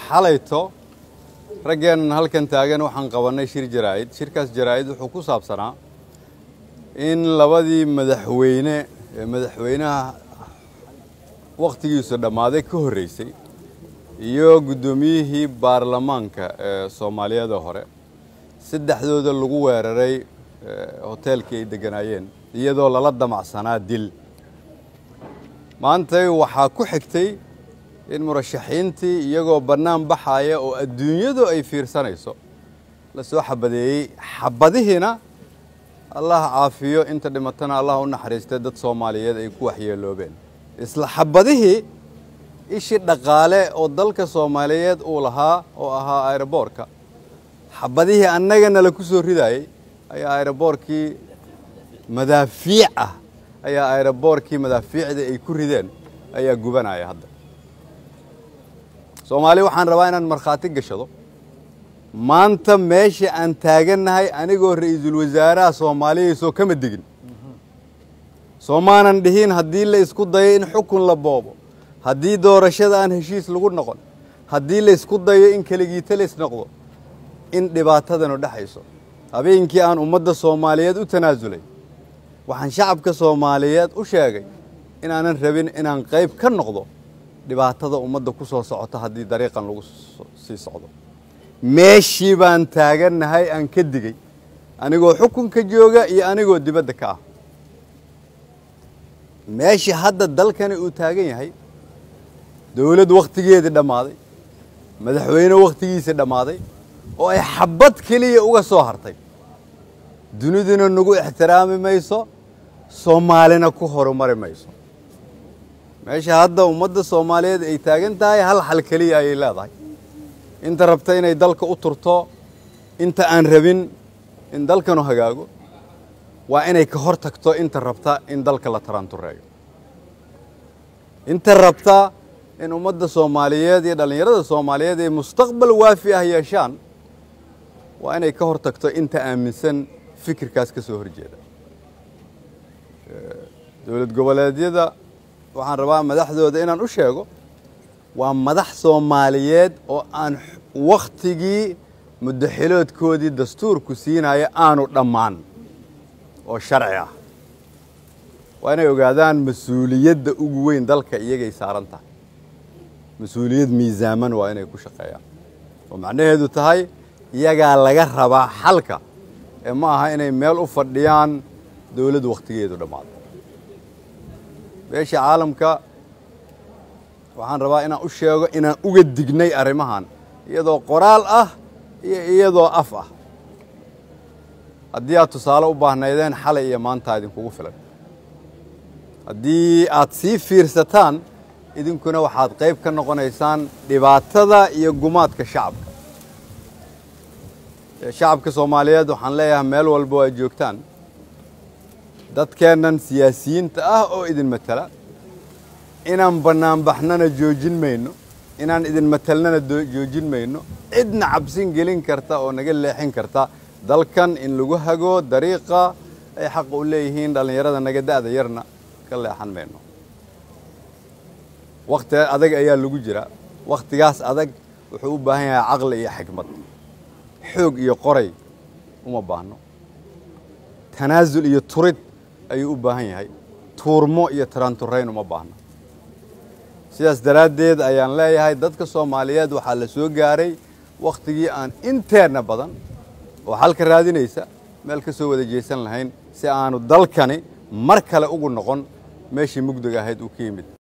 xalayto raggeennan halkan taagan waxaan qabannay shir jaraa'id shirkaas jaraa'id wuxuu ku saabsanaa in labadii madaxweyne ee madaxweynaha wakhtigiisu dhammaaday ka horreysay iyo guddoomiyihii baarlamaanka ee soomaaliyada hore saddexdooda lagu weeraray hoteelkii ay degganaayeen iyadoo lala damacsanaa dil maantay waxaa ku xigtay in murashaxiintii iyagoo bannaan baxaaya oo adduunyadu ay fiirsanayso la soo xabadeeyey xabadihiina allah caafiyo inta dhimatana allah u naxariistay dad soomaaliyeed ay ku waxyeeloobeen isla xabadihii ishii dhaqaale oo dalka soomaaliyeed uu lahaa oo ahaa aeroboorka xabadihii annagana la ku soo ridaayey ayaa aeroboorkii madaafiic ah ayaa aeroboorkii madaafiicda ay ku rideen ayaa gubanaya hadda soomaali waxaan rabaa inaan markhaati gashado maanta meesha aan taagannahay anigoo ra'iisul wasaaraha soomaaliyaysoo kama digin soomaanan dhihin haddii la isku dayo in xukun la boobo haddii doorashada aan heshiis lagu noqon haddii la isku dayo in keligiita la isnoqdo in dhibaatadanu dhexayso habeenkii aan ummadda soomaaliyeed u tanaasulay waxaan shacabka soomaaliyeed u sheegay inaanan rabin inaan qayb ka noqdo dhibaatada ummadda ku soo socota haddii dariiqan lagu sii socdo meeshii baan taagannahay aan ka digey anigoo xukunka jooga iyo anigoo dibadda ka ah meeshii hadda dalkani uu taagan yahay dowladd wakhtigeedii dhammaaday madaxweyne wakhtigiisii dhammaaday oo ay xabad keliya uga soo hartay duniduna nagu ixtiraami mayso soomaalina ku horumari mayso meesha hadda ummadda soomaaliyeed ay taagan tahay hal xal keliya ayay leedahay inta rabta inay dalka u turto inta aan rabin in dalkanu hagaago waa inay ka hor tagto inta rabta in dalka la taraantureeyo inta rabta in ummadda soomaaliyeed iyo dhallinyarada soomaaliyeed ay mustaqbal waafi ah yeeshaan waa inay ka hor tagto inta aaminsan fikirkaas ka soo horjeeda dowlad goboleedyada waxaan rabaa madaxdooda inaan u sheego waa madax soomaaliyeed oo aan wakhtigii muddaxiloodkoodii dastuurku siinaya aanu dhammaan oo sharci ah waa inay ogaadaan mas-uuliyadda ugu weyn dalka iyagay saaran tahay mas-uuliyad miisaaman waa inay ku shaqeeyaan oo macnaheedu tahay iyagaa laga rabaa xalka ee ma aha inay meel u fadhiyaan dowladdu wakhtigeedu dhammaado beesha caalamka waxaan rabaa inaan u sheego inaan uga dignay arrimahan iyadoo qoraal ah iyo iyadoo af ah haddii aad tusaale u baahnaydeen xalay iyo maantaa idinkugu filan haddii aad sii fiirsataan idinkuna waxaad qayb ka noqonaysaan dhibaatada iyo gumaadka shacabka shacabka soomaaliyeed waxaan leeyahay meel walba oo aad joogtaan dadkeennan siyaasiyiinta ah oo idin matala inaan bannaanbaxnana joojin mayno inaan idin matalnana joojin mayno cidna cabsin gelin karta oo naga leexin karta dalkan in lagu hago dariiqa ay xaqa u leeyihiin dhallinyarada naga da'da yarna ka leexan mayno wakhti adag ayaa lagu jiraa wakhtigaas adag wuxuu u baahan yahay caqli iyo xikmad xoog iyo qoray uma baahno tanaasul iyo turid ayuu u baahan yahay tuurmo iyo taraanturayn uma baahno sidaas daraaddeed ayaan leeyahay dadka soomaaliyeed waxaa la soo gaaray wakhtigii aan inteenna badan oo xalka raadinaysa meel ka soo wada jeesan lahayn si aanu dalkani mar kale ugu noqon meeshii mugdiga ahayd uu ka yimid